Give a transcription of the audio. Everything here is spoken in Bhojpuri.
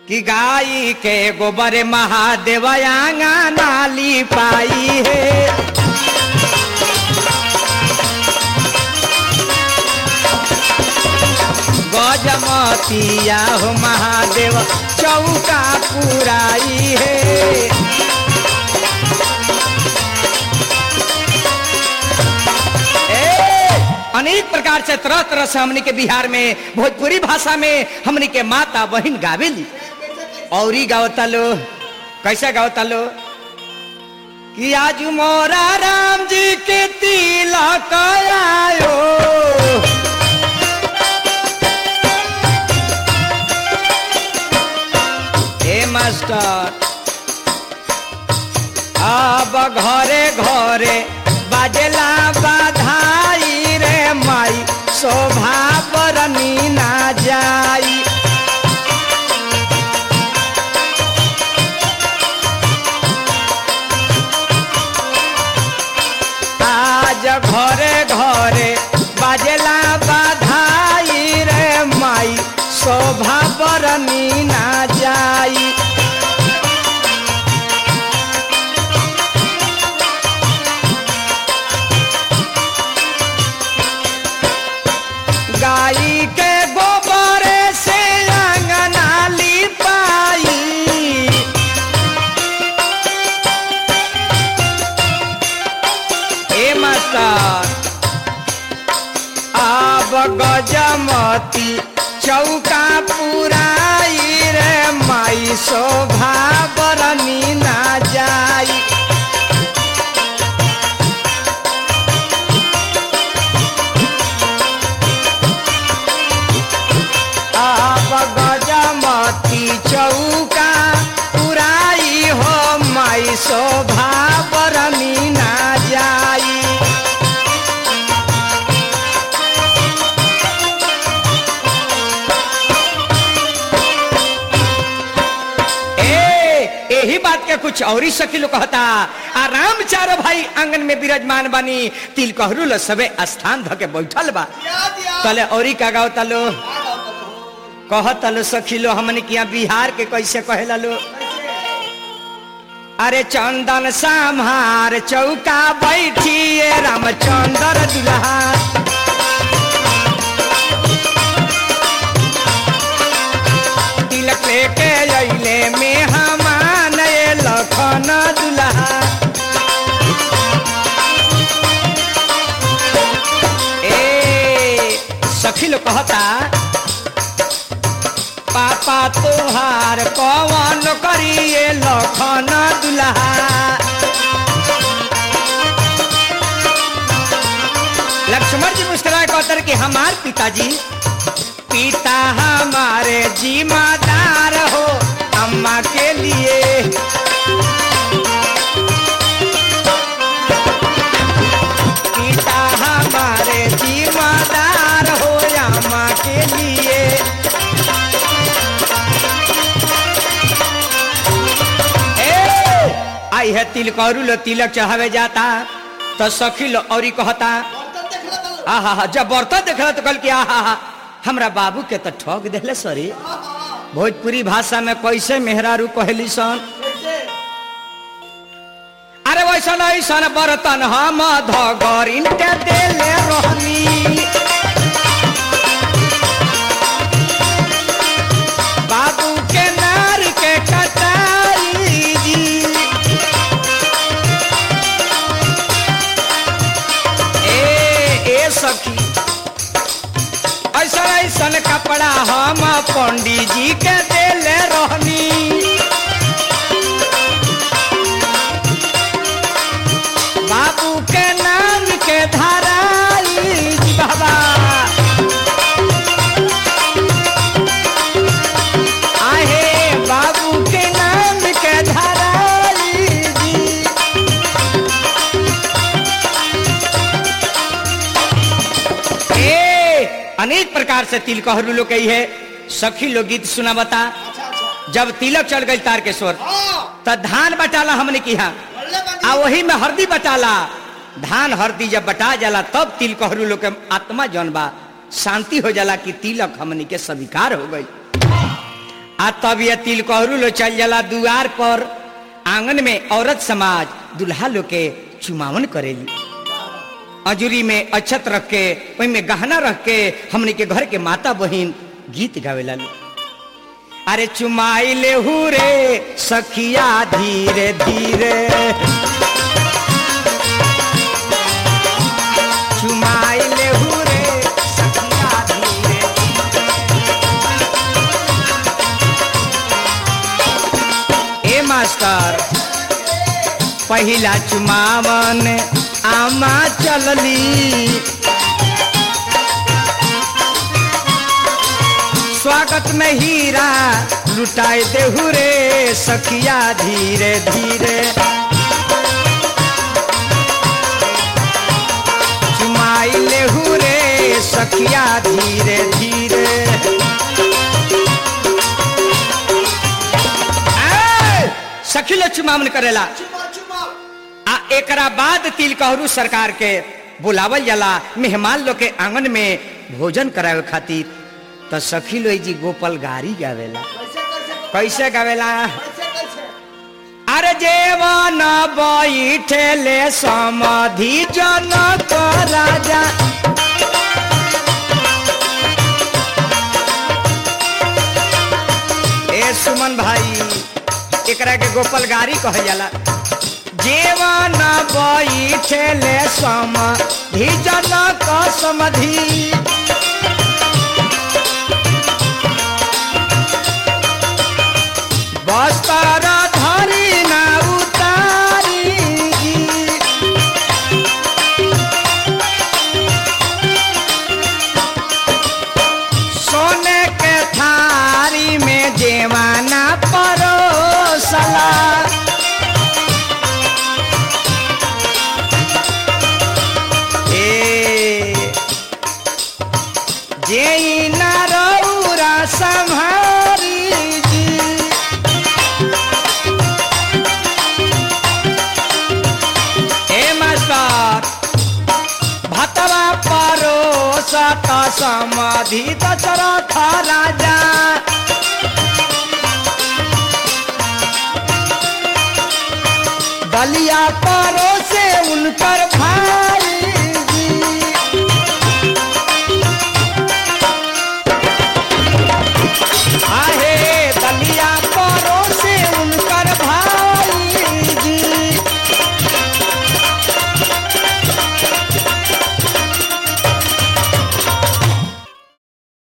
कि गाई के गोबर महादेव आंगा नाली पाई है गजमतिया हो महादेव चौका पुराई है ए, अनेक प्रकार से तरह तरह से हमनी के बिहार में भोजपुरी भाषा में हमनी के माता बहन गावेली और ही गावता लो कैसे गावता लो कि आज मोरा राम जी के तिलक आयो हे मास्टर अब घरे घरे बाजला बाधाई रे माई शोभा बरनी ना जाई आज घरे घरे बाजला बाधाई रे माई शोभा बरनी ना जाई गाई के गोबर से अंगना लिपाई ए मास्टर अब गजमती चौका पुराई रे माई शोभा बरनी ना जाई आप गजमती चौका पुराई हो माई शोभा बरनी ना जाई ए यही बात के कुछ और ही सखी लोग कहता आराम चारो भाई आंगन में विराजमान बानी तिल कहरू लो सबे स्थान धके बैठल बा तले औरी का गाओ तलो कहत लो सखी लो हमने किया बिहार के कैसे कहेला लो अरे चंदन सामार चौका बैठिए रामचंद्र दुल्हा तिलक लेके अइले में हमान लखन दुल्हा ए सखी लोग कहता पापा तोहार कवन करिए लखन दुल्हा लक्ष्मण जी मुस्कुरा कहतर कि हमार पिताजी पिता हमारे जिम्मेदार हो अम्मा के लिए पिता हमारे जिम्मेदार हो अम्मा के लिए ए, आई है तिल करू लो तिलक चढ़ावे जाता तो सखी लो और कहता आहा हा जब बर्तन देखला तो कल कि आहा हा हमरा बाबू के तो ठग देले सरी भोजपुरी भाषा में कैसे मेहरारू कहली सन अरे वैसन ऐसन बर्तन हम धगरिन के देले रहनी बाबू के नार के कटाई जी ए ए सखी ऐसा ऐसन कपड़ा हम पंडित जी के देले रहनी बाबू के नाम के धराई जी बाबा आहे बाबू के नाम के धराई जी ए अनेक प्रकार से तिल कहरू लोग कही है सखी लोग गीत सुना बता जब तिलक चढ़ गई तार के स्वर तो धान बटाला हमने किया आ वही में हरदी बटाला धान हरदी जब बटा जाला तब तिल कहरू लोग के आत्मा जौन बा शांति हो जाला कि तिलक हमनी के स्वीकार हो गई आ तब ये तिलकहरू लो चल जाला दुआर पर आंगन में औरत समाज दुल्हा लोग के चुमावन करेली अजूरी में अक्षत रख के ओहि में गहना रख के हमने के घर के माता बहिन गीत गावेला लो अरे चुमाई ले रे सखिया धीरे धीरे चुमाई ले रे सखिया धीरे ए मास्टर पहिला चुमावन आमा चलली स्वागत में हीरा लुटाए देहू रे सखिया धीरे धीरे चुमाई लेहू रे सखिया धीरे धीरे ए, सखी लोग चुमावन करेला आ एकरा बाद तिलकहरू सरकार के बुलावल जाला मेहमान लोग के आंगन में भोजन करावे खातिर त सखी लोग जी गोपाल गारी गावेला कैसे गावेला अरे जेवन बैठेले समाधि जनक राजा ए सुमन भाई एकरा के गोपाल गारी कहल जाला जीवन बैठेले समाधि जनक समाधि बस्तर धरी ना उतारी सोने के थारी में जेवाना परोसला ए जेई ना रौरा संहारी जी ए मास्टर भतवा परोसत समाधि दशरथ राजा दलिया परोसे उनकर भाई